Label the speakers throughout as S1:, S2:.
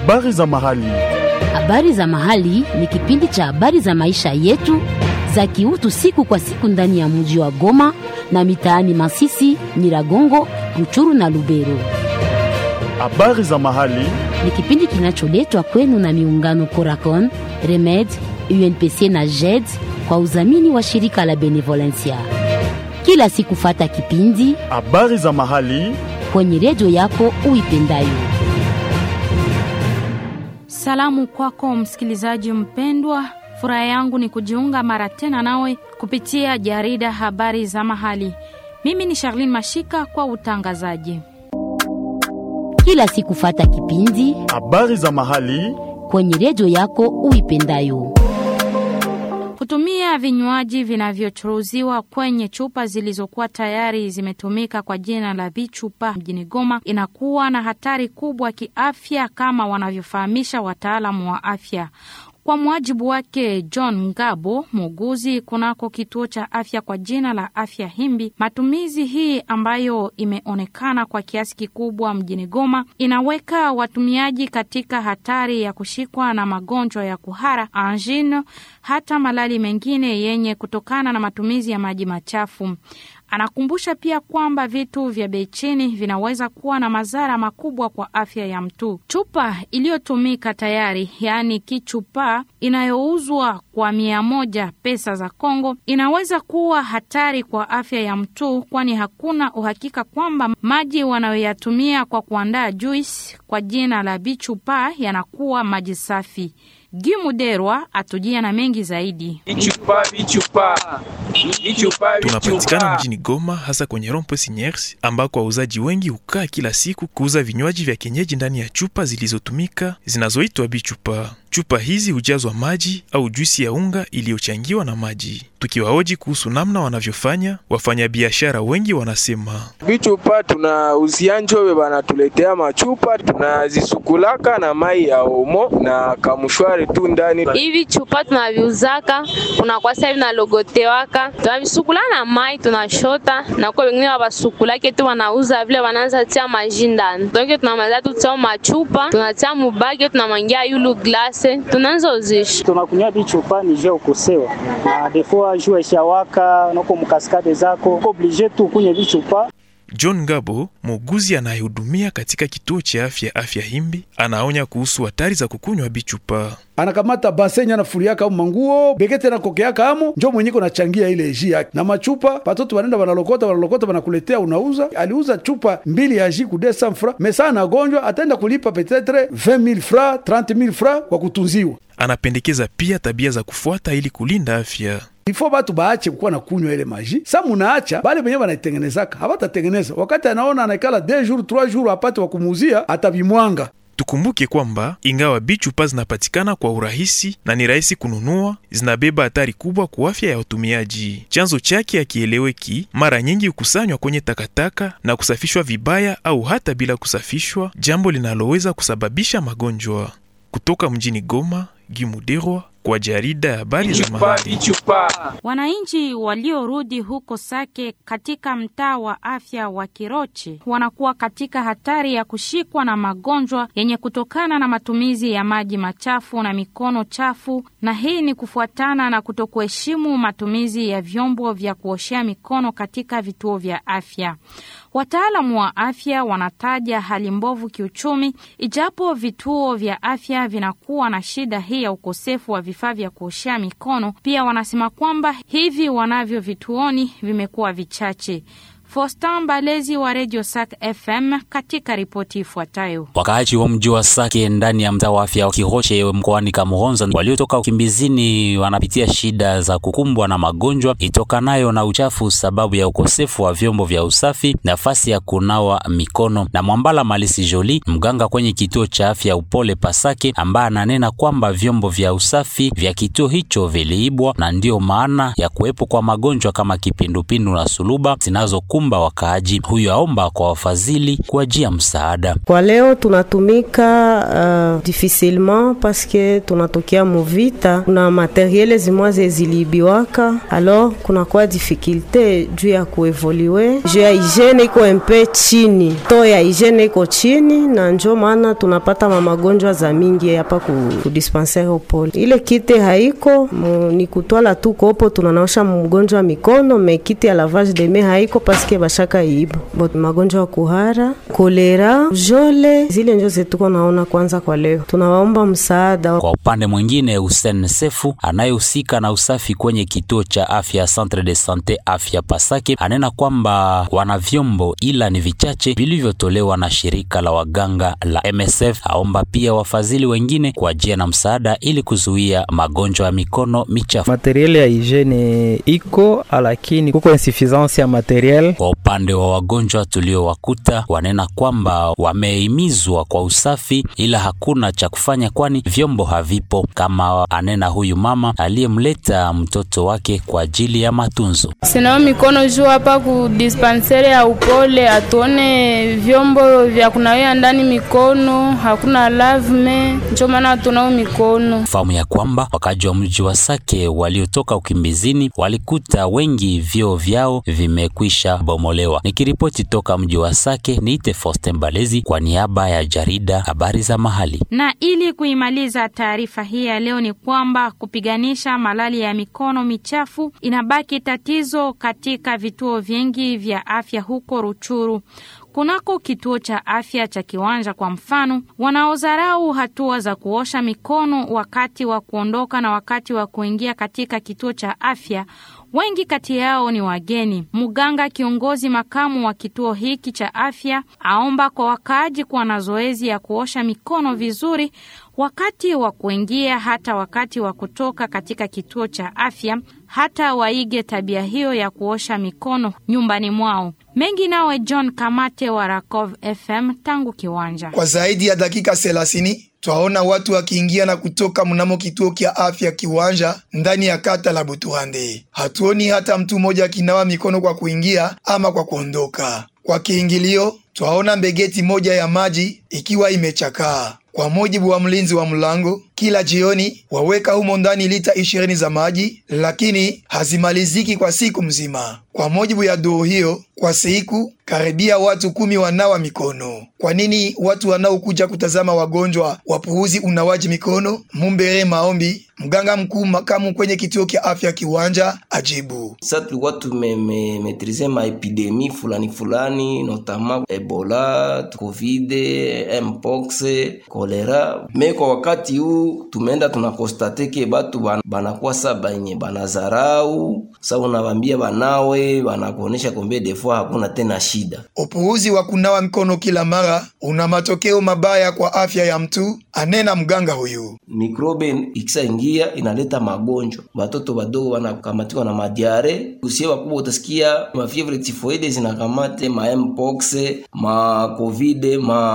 S1: Habari za mahali.
S2: Habari za mahali ni kipindi cha habari za maisha yetu za kiutu siku kwa siku ndani ya mji wa Goma na mitaani Masisi, Nyiragongo, Ruchuru na Lubero.
S1: Habari za mahali.
S2: Ni kipindi kinacholetwa kwenu na miungano Coracon, Remed, UNPC na JED kwa udhamini wa shirika la Benevolencia. Kila siku fata kipindi
S1: Habari za mahali.
S2: kwenye redio yako uipendayo.
S3: Salamu kwako msikilizaji mpendwa, furaha yangu ni kujiunga mara tena nawe kupitia jarida habari za mahali. Mimi ni Charlene Mashika kwa utangazaji.
S2: Kila siku fata kipindi
S1: Habari za mahali.
S2: kwenye redio yako uipendayo.
S3: Kutumia vinywaji vinavyochuruziwa kwenye chupa zilizokuwa tayari zimetumika kwa jina la vichupa mjini Goma inakuwa na hatari kubwa kiafya, kama wanavyofahamisha wataalamu wa afya. Kwa mujibu wake John Ngabo, muuguzi kunako kituo cha afya kwa jina la Afya Himbi, matumizi hii ambayo imeonekana kwa kiasi kikubwa mjini Goma inaweka watumiaji katika hatari ya kushikwa na magonjwa ya kuhara, angine, hata malali mengine yenye kutokana na matumizi ya maji machafu. Anakumbusha pia kwamba vitu vya bei chini vinaweza kuwa na madhara makubwa kwa afya ya mtu. Chupa iliyotumika tayari, yaani kichupa, inayouzwa kwa mia moja pesa za Kongo inaweza kuwa hatari kwa afya ya mtu, kwani hakuna uhakika kwamba maji wanayoyatumia kwa kuandaa juisi kwa jina la bichupa yanakuwa maji safi. Gimuderwa atujia na mengi zaidi.
S4: Bichupa, bichupa, bichupa,
S5: Tunapatikana
S4: bichupa.
S5: mjini Goma, hasa kwenye Rompo Siniers, ambako wauzaji wengi hukaa kila siku kuuza vinywaji vya kienyeji ndani ya chupa zilizotumika zinazoitwa bichupa. Chupa hizi hujazwa maji au juisi ya unga iliyochangiwa na maji. Tukiwahoji kuhusu namna wanavyofanya, wafanyabiashara wengi wanasema
S4: Bichupa tunauzia njobe, banatuletea machupa tunazisukulaka na mai ya omo na kamushwari tu ndani.
S6: hivi chupa tunaviuzaka kunakuwa sasa hivi nalogotewaka tunavisukula na mai tunashota na kwa wengine wabasukulake tu wanauza vile wanaanza tia maji ndani donke tunamaliza tu tia machupa tunatia mubage tunamwangia yulu glase tunaanza uzisha
S7: tunakunywa bichupa ni jeu kusewa na defo jua ishawaka noko mukaskade zako uko oblige tu kunye bichupa
S5: John Ngabo, muuguzi anayehudumia katika kituo cha afya afya Himbi, anaonya kuhusu hatari za kukunywa bichupa.
S8: anakamata basenya anafuriaka au manguo bekete na kokeaka amo njo mwenyeko nachangia ile ji yake na machupa patoto banenda banalokota banalokota banakuletea unauza aliuza chupa mbili ya ji ku 200 fra mesa anagonjwa ataenda kulipa petetre 20000 fra 30000 fra kwa kutunziwa
S5: Anapendekeza pia tabia za kufuata ili kulinda afya.
S8: ifo batu baache kukuwa na kunywa ile maji sa munaacha bale benye banaitengenezaka habatatengeneza wakati anaona anaikala 2 jours 3 jours apate wa kumuuzia atabimwanga
S5: Tukumbuke kwamba ingawa bichupa zinapatikana kwa urahisi na ni rahisi kununua, zinabeba hatari kubwa kwa afya ya watumiaji. Chanzo chake hakieleweki, mara nyingi hukusanywa kwenye takataka na kusafishwa vibaya au hata bila kusafishwa, jambo linaloweza kusababisha magonjwa. Kutoka mjini Goma, Gimuderwa kwa jarida ya habari za
S4: Bichupa,
S5: mahali.
S4: bichupa.
S3: Wananchi waliorudi huko Sake katika mtaa wa afya wa Kiroche wanakuwa katika hatari ya kushikwa na magonjwa yenye kutokana na matumizi ya maji machafu na mikono chafu, na hii ni kufuatana na kutokuheshimu matumizi ya vyombo vya kuoshea mikono katika vituo vya afya. Wataalamu wa afya wanataja hali mbovu kiuchumi, ijapo vituo vya afya vinakuwa na shida hii ya ukosefu wa vifaa vya kuoshea mikono. Pia wanasema kwamba hivi wanavyo vituoni vimekuwa vichache. Fostan Balezi wa Radio Sak FM katika ripoti ifuatayo.
S9: Wakaaji wa mji wa Sake ndani ya mtaa wa afya wa Kiroche mkoani Kamuronza waliotoka ukimbizini wanapitia shida za kukumbwa na magonjwa itokanayo na uchafu sababu ya ukosefu wa vyombo vya usafi, nafasi ya kunawa mikono. Na Mwambala Malisi Joli, mganga kwenye kituo cha afya Upole Pasake, ambaye ananena kwamba vyombo vya usafi vya kituo hicho viliibwa na ndiyo maana ya kuwepo kwa magonjwa kama kipindupindu na suluba zinazokuwa kukumba wakaaji. Huyo aomba kwa wafadhili kuajia msaada.
S10: Kwa leo tunatumika uh, difficilement paske tunatokea muvita, kuna materiele zimwa zezilibiwaka, alors kunakuwa difficulte juu ya kuevolue juu ya hygiene iko mpe chini, to ya hygiene iko chini, na njo maana tunapata mamagonjwa za mingi hapa ku, ku dispensaire opole. Ile kite haiko mu, ni kutwala tu kopo tunanaosha mgonjwa mikono, me kite ya lavage de main haiko paske bashaka iiba bot magonjwa ya kuhara, kolera, jole zile njo zetuko naona kwanza kwa leo. Tunawaomba msaada.
S9: Kwa upande mwingine, Hussein Sefu anayehusika na usafi kwenye kituo cha afya Centre de Sante afya Pasake anena kwamba wana vyombo ila ni vichache vilivyotolewa na shirika la waganga la MSF. Aomba pia wafadhili wengine kuajia na msaada ili kuzuia magonjwa ya mikono michafu.
S11: Materiele ya hygiene iko lakini kuko insuffisance ya materiel.
S9: Kwa upande wa wagonjwa tuliowakuta, wanena kwamba wamehimizwa kwa usafi ila hakuna cha kufanya, kwani vyombo havipo, kama anena huyu mama aliyemleta mtoto wake kwa ajili ya matunzo.
S12: Sinao mikono juu hapa ku dispensaire ya upole, atuone vyombo vya kunawia ndani mikono, hakuna lavme, ndio maana tunao mikono.
S9: Fahamu ya kwamba wakaji wa mji wa Sake waliotoka ukimbizini walikuta wengi vyoo vyao vimekwisha bomolewa. Nikiripoti toka mji wa Sake, niite Faustin Balezi kwa niaba ya jarida habari za mahali.
S3: Na ili kuimaliza taarifa hii ya leo ni kwamba kupiganisha malali ya mikono michafu inabaki tatizo katika vituo vingi vya afya huko Ruchuru. Kunako kituo cha afya cha Kiwanja kwa mfano, wanaodharau hatua za kuosha mikono wakati wa kuondoka na wakati wa kuingia katika kituo cha afya wengi kati yao ni wageni. Mganga kiongozi makamu wa kituo hiki cha afya aomba kwa wakaaji kuwa na zoezi ya kuosha mikono vizuri wakati wa kuingia hata wakati wa kutoka katika kituo cha afya, hata waige tabia hiyo ya kuosha mikono nyumbani mwao. Mengi nawe John Kamate wa Rakov FM tangu Kiwanja.
S13: Kwa zaidi ya dakika thelathini twaona watu wakiingia na kutoka mnamo kituo kya afya Kiwanja ndani ya kata la Butuhande. Hatuoni hata mtu mmoja akinawa mikono kwa kuingia ama kwa kuondoka. Kwa kiingilio twaona mbegeti moja ya maji ikiwa imechakaa. Kwa mujibu wa mlinzi wa mlango, kila jioni waweka humo ndani lita ishirini za maji, lakini hazimaliziki kwa siku mzima. Kwa mujibu ya doo hiyo, kwa siku karibia watu kumi wanawa mikono. Kwa nini watu wanaokuja kutazama wagonjwa wapuuzi unawaji mikono? Mumbere Maombi, mganga mkuu makamu kwenye kituo kya afya Kiwanja, ajibu:
S14: Sasa tulikuwa tumemetrize maepidemi fulani fulani, notama Ebola, Covid, Mpox, kolera. Me kwa wakati huu tumeenda tunakostate ke batu banakuwa sa banye banazarau sa, unawambia banawe banakuonesha kombe defua hakuna tena shida.
S13: Upuuzi wa kunawa mikono kila mara una matokeo mabaya kwa afya ya mtu, anena mganga huyu.
S14: Mikrobe ikisaingia inaleta magonjwa, batoto badogo wanakamatiwa na madiare, usie wakubwa utasikia mafievre tifoide zinakamate ma mpox, ma covid,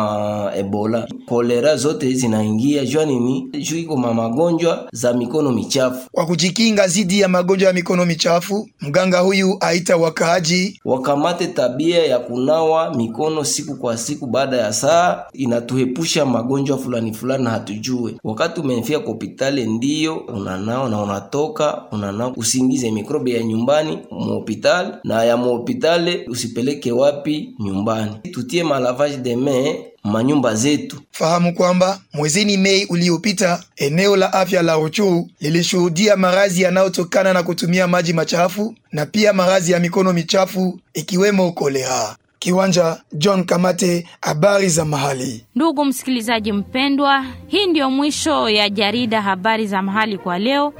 S14: ma ebola, kolera zote zinaingia jua nini? Juu iko ma magonjwa za mikono michafu.
S13: Kwa kujikinga dhidi ya magonjwa ya mikono michafu, mganga huyu aita wakaaji
S14: wakamate tabia ya kunawa mikono siku kwa siku baada ya saa, inatuepusha magonjwa fulani fulani na hatujue. Wakati umefika kwa hospitali, ndiyo unanao na unatoka unanao, usiingize mikrobe ya nyumbani muhospitali na ya muhospitali usipeleke wapi nyumbani. Tutie malavage de main manyumba zetu.
S13: Fahamu kwamba mwezini Mei uliopita eneo la afya la Ruchuru lilishuhudia maradhi yanayotokana na kutumia maji machafu na pia maradhi ya mikono michafu ikiwemo kolera. Kiwanja, John Kamate, habari za mahali.
S3: Ndugu msikilizaji mpendwa, hii ndiyo mwisho ya jarida habari za mahali kwa leo.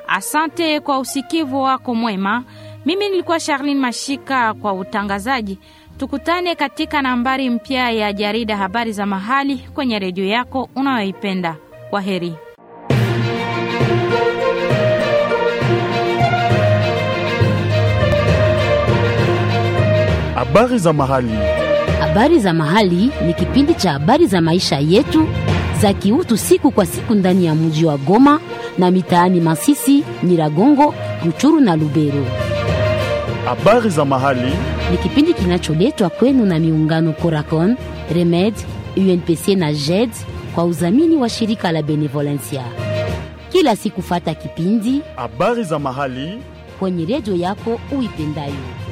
S3: Asante kwa usikivu wako mwema. Mimi nilikuwa Charlene Mashika kwa utangazaji. Tukutane katika nambari mpya ya jarida habari za mahali kwenye redio yako unayoipenda. Kwa heri.
S1: Habari za mahali.
S2: Habari za mahali ni kipindi cha habari za maisha yetu za kiutu siku kwa siku ndani ya mji wa Goma na mitaani Masisi, Nyiragongo, Ruchuru na Lubero.
S1: Habari za mahali
S2: ni kipindi kinacholetwa kwenu na miungano Coracon, Remed, UNPC na JED kwa udhamini wa shirika la Benevolencia. Kila siku fata kipindi
S1: habari za mahali
S2: kwenye redio yako uipendayo.